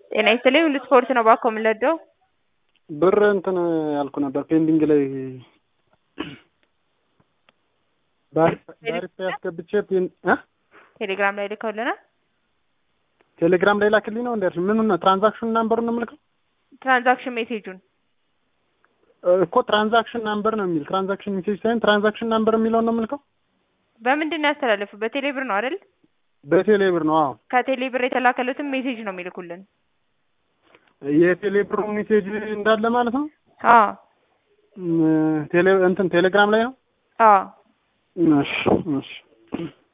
ጤና ይስጥልኝ ሁሉ ስፖርት ነው ባኮ የምንለደው ብር እንትን ያልኩ ነበር ፔንዲንግ ላይ ባሪፍ ያስገብቼ እ ቴሌግራም ላይ ልከውልናል። ቴሌግራም ላይ ላክልኝ ነው እንዴ? ምን ነው ትራንዛክሽን ናምበሩን ነው የምልከው ትራንዛክሽን ሜሴጁን እኮ ትራንዛክሽን ናምበር ነው የሚል ትራንዛክሽን ሜሴጅ ሳይሆን ትራንዛክሽን ናምበር የሚለውን ነው የምልከው። በምንድን ነው ያስተላለፉ? በቴሌ ብር ነው አይደል? በቴሌ ብር ነው። አዎ ከቴሌ ብር የተላከሉትን ሜሴጅ ነው የሚልኩልን። የቴሌ ብሩ ሜሴጅ እንዳለ ማለት ነው። አዎ ቴሌ እንትን ቴሌግራም ላይ ነው። አዎ እሺ እሺ